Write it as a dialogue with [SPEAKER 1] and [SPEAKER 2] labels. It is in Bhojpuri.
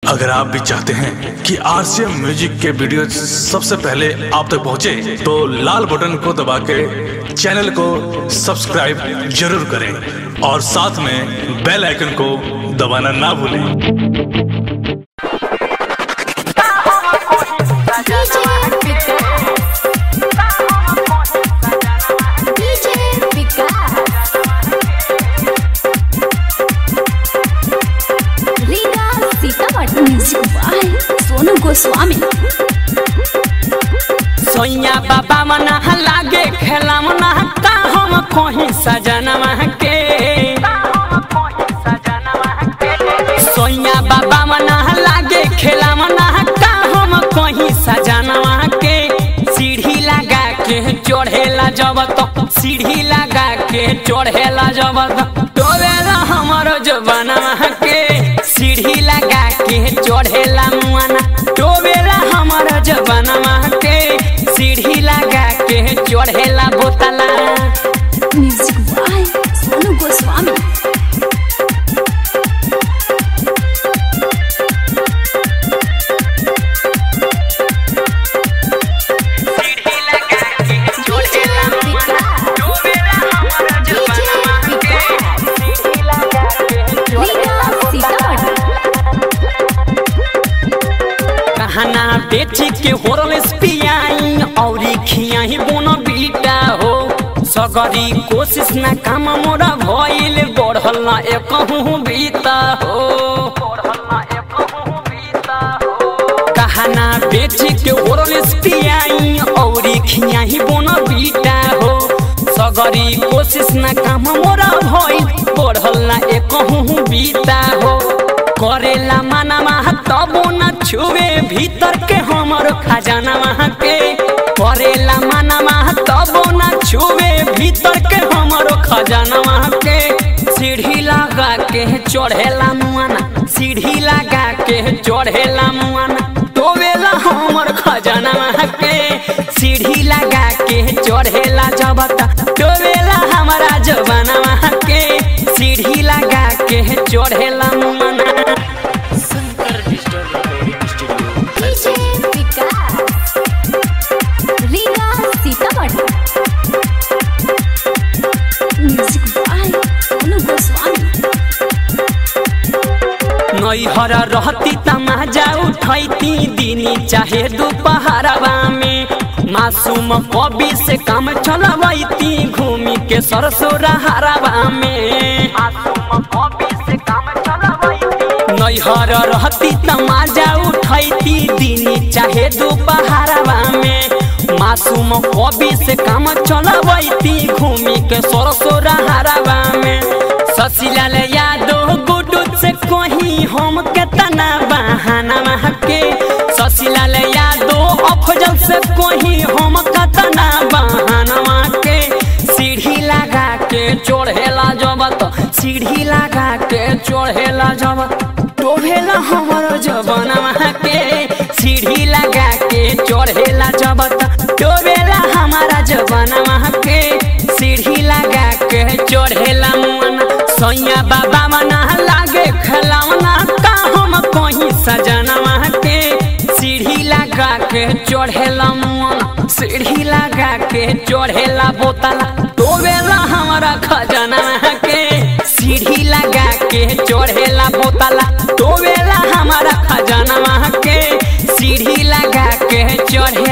[SPEAKER 1] अगर आप भी चाहते हैं कि आरसीएम म्यूजिक के वीडियो सबसे पहले आप तक पहुंचे, तो लाल बटन को दबा के चैनल को सब्सक्राइब जरूर करें और साथ में बेल आइकन को दबाना ना भूलें
[SPEAKER 2] DJ Vikas. Riga Sitamarhi music by Sonu Goswami
[SPEAKER 3] सोइया बाबा मना लागे खेला मना का हम कहीं सजनवा के सोइया बाबा मना लागे खेला मना का हम कहीं सजनवा के सीढ़ी लगा के चढ़ेला जब तो सीढ़ी लगा के चढ़ेला जब तो डोबेला हमारो जबनवा के सीढ़ी लगा के चढ़ेला मुआना डोबेला हमारो जबनवा के सीढ़ी लगा के चढ़ेला बोतला
[SPEAKER 2] म्यूजिक बाय सोनू गोस्वामी
[SPEAKER 3] सीढ़ी लगा के चढ़ेला
[SPEAKER 2] विकास
[SPEAKER 3] डोबेला हमारो जबनवा के सीढ़ी लगा के
[SPEAKER 2] रीगा सीतामढ़ी
[SPEAKER 3] कहना बेची के होरल पियाई औरी खियाही बोन बीटा हो सगरी कोशिश ना काम मोरा भइल बढ़ल ना एकहु बीता हो कहना बेची के होरल पियाई औरी खियाही बोन बीटा हो सगरी कोशिश ना काम मोरा भइल बढ़ल ना एकहु बीता हो करेला माना तबो न छुए भीतर के हमर खजाना के करेला माना तबो न छुए भीतर के हमर खजाना के सीढ़ी लगा के चढ़ेला मुआना सीढ़ी लगा के चढ़ेला मुआना टोवेला हमर खजाना के सीढ़ी लगा के चढ़ेला जबता टोवेला हमारा जबाना के सीढ़ी लगा के चढ़ेला मुआना
[SPEAKER 2] DJ Vikas Riga Sitamarhi music by Sonu Goswami
[SPEAKER 3] नैहर रहती तमाजा उठैती दिनी चाहे दोपहरवा में मासूम कवि से काम चलवैती घूमी के सरसोरा हरवा में नैहर रहती तमाजा उठैती दिनी चाहे दोपहरवा में मासूम कवि से काम चलवैती घूमी के सरसोरा हरवा में ससीलाल यादव गुडू से कहीं हम के तना बहाना के ससीलाल यादव अफजल से कहीं हम के तना बहाना के सीढ़ी लगा के चढ़ेला जबत सीढ़ी लगा के चढ़ेला जबत टोभेला हमर जबनवा के सीढ़ी लगा के चढ़ेला जबत टोभेला हमारा जबनवा के सीढ़ी लगा के चढ़ेला मुआना सैया बाबा मना लागे खिलौना का हम कहीं सजनवा के सीढ़ी लगा के चढ़ेला मुआना सीढ़ी लगा के चढ़ेला बोतला टोवेला हमारा खजाना के सीढ़ी लगा के चढ़ेला बोतला टोवेला हमारा खजाना के सीढ़ी लगा के चढ़े